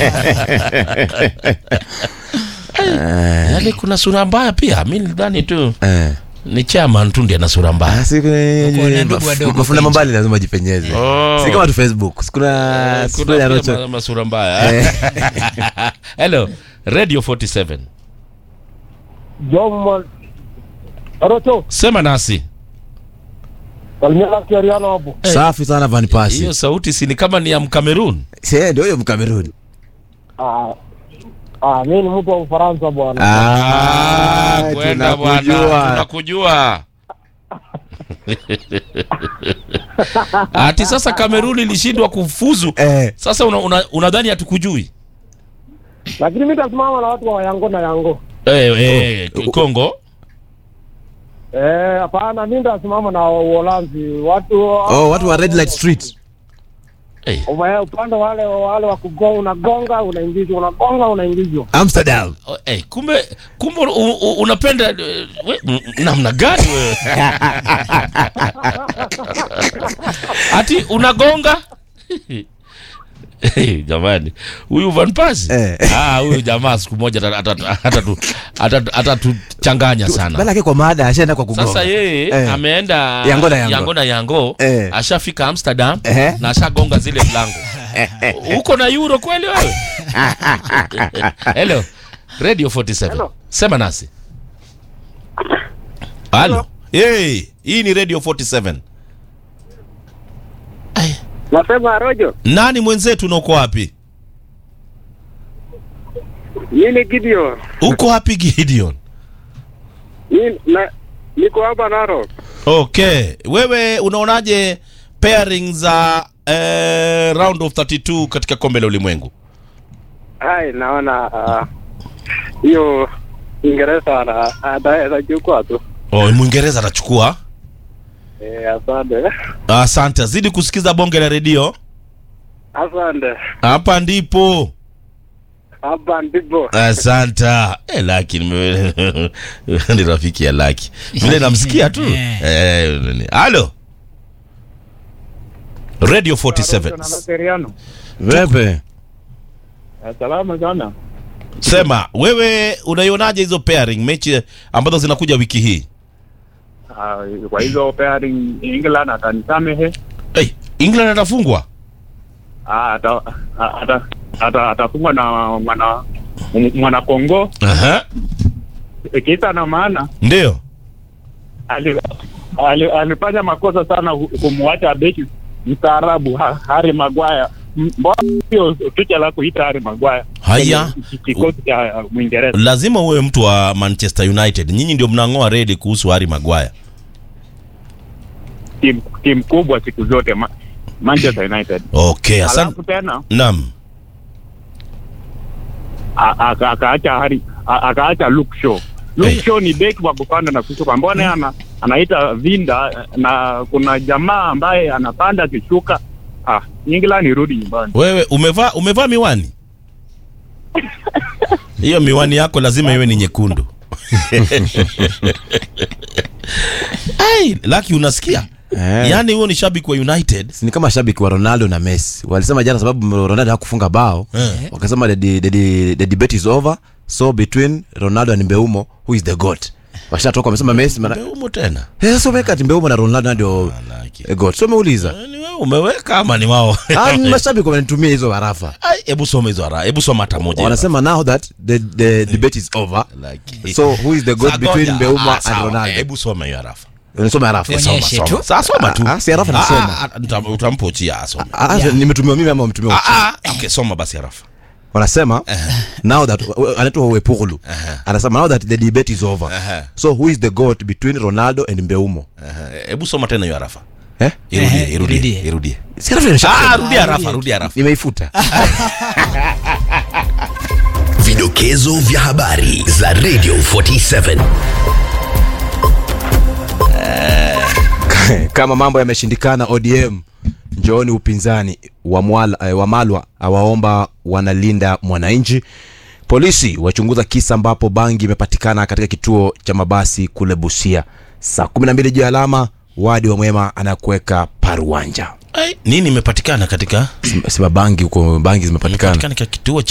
yaani kuna sura mbaya pia mi nidhani tu Eh. ni chairman tu ndiye ana sura mbaya Ah, si kuna- Uko na ndugu wadogo mafunda kwenye. mambali lazima jipenyeze Oh. si kama tu facebook kuna kuna kuna pia rocho ma- masura mbaya hello radio 47 Jom Rocho, sema nasi salimia laki Ariana hapo. safi sana van pasi hiyo sauti si ni kama ni ya mkamerun si ndio huyo mkameruni Ah, ah, mimi ni mtu wa Ufaransa bwana. Ah, kwenda bwana tunakujua. tunakujua ati sasa kamerun ilishindwa kufuzu Eh. sasa unadhani una, unadhani hatukujui Lakini mimi nitasimama na watu wa Yango na Yango. eh, eh, kongo Eh, hapana, mimi nitasimama na Uholanzi. Watu oh watu wa red light street eh. Ume- upande wale wale wa kugonga, unagonga unaingizwa, unagonga unaingizwa. amsterdam Oh, eh, kumbe kumbe u, u, unapenda eh, we, m- namna gani wewe ati unagonga Eh, jamani huyu Van Persie Eh. ah, huyu jamaa siku moja ata- ata- atatu- atatu- atatuchanganya sana bala yake kwa mada ashaenda kwa kugonga sasa yeye Eh. ameenda Yango na Yango. yango, na yango Eh. ashafika amsterdam Eh. na ashagonga zile mlango uko na euro kweli wewe hello radio 47 Hello. sema nasi halo hey, hii ni radio 47 Nasema Rojo, nani mwenzetu na uko wapi mimi Gideon. uko wapi gideon Mimi na niko hapa Narok. okay wewe unaonaje pairing za eh, round of 32 katika kombe la ulimwengu Hai, naona ah, hiyo Uingereza ana- ana- anachukua tu. oh, mwingereza atachukua Eh, asante. asante zidi kusikiza bonge la redio Asante. hapa ndipo Hapa ndipo. asante eh, laki nime- ni rafiki ya laki vile namsikia tu Eh, nini. halo radio 47 Seriano. vepe Salama sana. sema wewe unaionaje hizo pairing mechi ambazo zinakuja wiki hii Ah, kwa hizo pairing England atanisamehe. hey, england atafungwa Ah, ata a- ata ata atafungwa na mwana mwana Kongo. Aha. Kisa na maana ndio ali- ali- alifanya makosa sana hu- kumwacha beki mstaarabu Ha- Harry Maguire. M- Mbona hiyo picha la kuita Harry Maguire? Haya. Kwenye ki- Kikosi cha uh, Mwingereza. lazima uwe mtu wa manchester united nyinyi ndio mnang'oa redi kuhusu hari magwaya Timu timu kubwa siku zote Ma, Manchester United. okay asante Alafu tena naam a- aka- akaacha Harry a- akaacha Luke Shaw. Luke Eh. Shaw ni beki wa kupanda na kushuka. Mbona ana anaita vinda na kuna jamaa ambaye anapanda akishuka. Ah, England irudi nyumbani. wewe umevaa umevaa miwani hiyo miwani yako lazima iwe ni nyekundu ai laki unasikia Eh. yaani huo ni shabiki wa united ni kama shabiki wa ronaldo na messi walisema jana sababu ronaldo hakufunga bao Eh. wakasema the, the, the, the debate is over so between ronaldo and mbeumo who is the goat washatoka wamesema messi mana... umeumo tena Eh, so weka ati mbeumo na ronaldo ndio Laki. eh, goat so umeuliza Ni wewe umeweka ama ni wao Ah, ni mashabiki wamenitumia hizo harafa Ai, hebu soma hizo ara hebu soma hata moja wanasema now that the, the debate is over Laki. so who is the goat Sa- between ngoja. mbeumo Ah, and sawa. ronaldo hebu soma hiyo arafa nisome harafa Eh, soma, Tuonyeshe soma. tu. Sa- soma tu Ah, si harafa Ah, nasoma. ah, ah, utam- utampochia asome Ah, ah, nimetumiwa mimi ama wametumiwa Ah, ah, okay, soma basi arafa wanasema now that anaitwa wepurulu anasema now that the debate is over Aha. so who is the goat between ronaldo and mbeumo Eh, hebu soma tena hiyo arafa eh? irudie Eh, irudie irudie. irudie Si harafa nimesha- Ah, rudia arafa rudia arafa nimeifuta Vidokezo vya habari za Radio 47. kama mambo yameshindikana odm njooni upinzani Wamwala- eh, wamalwa awaomba wanalinda mwananchi polisi wachunguza kisa ambapo bangi imepatikana katika kituo cha mabasi kule busia saa 12 juu ya alama wadi wa mwema anakuweka paruanja Ai, nini imepatikana katika sima bangi huko bangi zimepatikana katika kituo cha